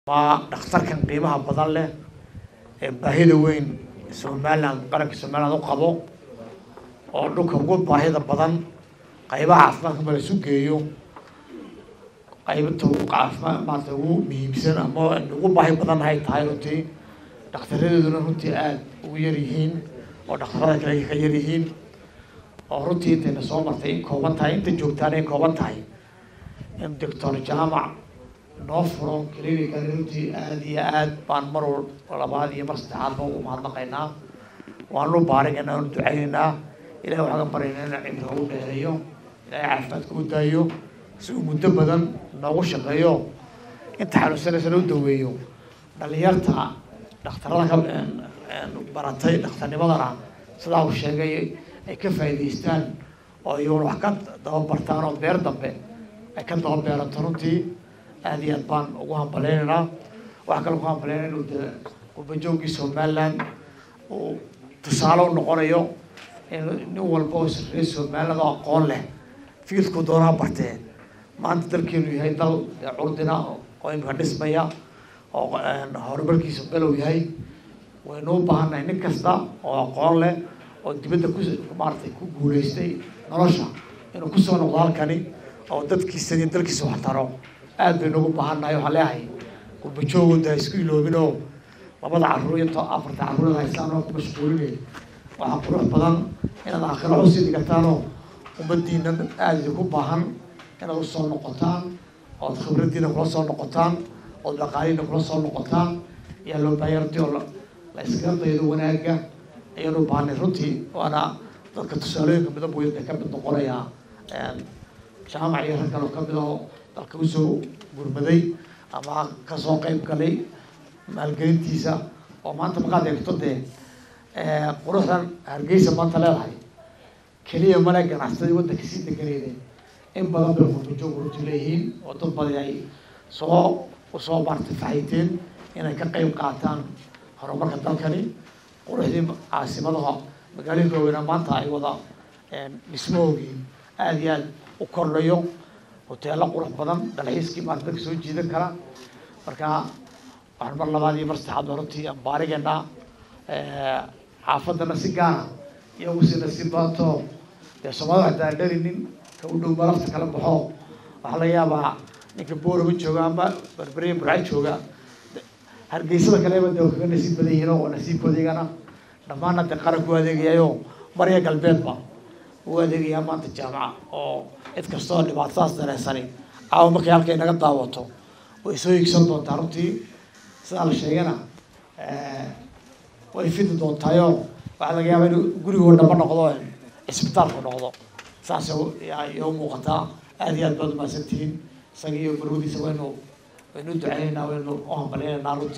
waa dhakhtarkan qiimaha badan leh ee baahida weyn somaliland qaranka somaliland u qabo oo dhulka ugu baahida badan qaybaha caafimaadka ma la isu geeyo qaybta ugu caafimaad maarata ugu muhiimsan ama ugu baahi badan ay tahay runtii dhakhtaradeeduna runtii aada ugu yar yihiin oo dhakhtarada kale ay ka yar yihiin oo runtii intayna soo martay in kooban tahay inta joogtaana in kooban tahay in doctor jaamac noo furo clinican runtii aada iyo aad baan mar labaad iyo mar saddexaadba ugu mahadnaqaynaa waanu baarigaynaa waanu ducaynaynaa ilahi waxaan ka baryaynaa in cimriga u dheereeyo ilahay caafimaadka u daayo si uu muddo badan noogu shaqeeyo inta xanuunsanaysana u daweeyo dhalinyarta dhakhtarada ka baratay dhakhtarnimadana sidaa uu sheegay ay ka faa'iidaystaan oo iyaguna wax ka dababartaan oo beer dambe ay ka dababeerato runtii aada iyo aad baan ugu hambaleynaynaa waxaa kale ugu hambaleyna inuu de qurbajoogii somaliland uu tusaale u noqonayo in nin walba oo reer somaliland oo aqoon leh fiilku doonaa bartee maanta dalkeenu yahay dal curdina oo imika dhismaya oo horumarkiisa below yahay waynu u baahannahay nin kasta oo aqoon leh oo dibadda ku maaratay ku guulaystay nolosha inuu kusoo noqdo halkani oo dadkiisa iyo dalkiisa wax taro aad baynu ugu baahannahay waxaan leeyahay gurbajoogoda ha isku iloobin oo labada carruur iyo afarta carruurada haystaan oo ku mashquulinay waxaa qurux badan inaad aakhiro usii dhigataan ummadiina aada idinku baahan inaad usoo noqotaan ood khibraddiina kula soo noqotaan ood dhaqaalihiina kula soo noqotaan ayaa loo baahanya runtii oo la iskaga daydo wanaagga ayaanu baahnay runtii waana dadka tusaalooyinka midab weyn bay ka mid noqonayaa jaamac iyo rag kaloo kamid oo dalka usoo gurmaday ama kasoo qeyb galay maalgelintiisa oo maanta maqaad eegto dee quruxdan hargeysa maanta leedahay keliya male ganacsadii waddanka sii deganeydeen in badan bay qurbajoog runti leeyihiin oo dad badan ay soo usoo maartay faxayteen inay ka qeyb qaataan horumarka dalkani quruxdii caasimadaha magaalooyinka waaweynaa maanta ay wada dhismahoogii aada iyo aada u kordhayo hoteelo qurux badan dalxiiskii maarta dadka soo jiidan kara marka waxaan mar labaad iyo mar saddexaad ba runtii aan baarigaynaa xaafadana si gaara iyagu si nasiib badato dee soomaalida waxta aan dharinin ka u dhow balafta kala baxo waxaa laga yaabaa ninka boorama jooga ama berberiya burca jooga hargeysada kaleba de kaga nasiib badan yihiin oo nasiibkooda iyagana dhammaanna dee qaranku u adeegayayo marya galbeedba u adeegayaa maanta jaamaca oo cid kastoo dhibaatadaas dareensani caawa markay halkay naga daawato way soo higsan doontaa runtii sidaa la sheegana way fidi doontaayo waxaa laga yaabaa inuu gurigoo dhamba noqdo cisbitaalku noqdo saas iyo muuqataa aada iyo aad baad umahadsantihiin isaga iyo marwadiisa waynu waynu duceynaynaa waynu u hambaleynaynaa runtii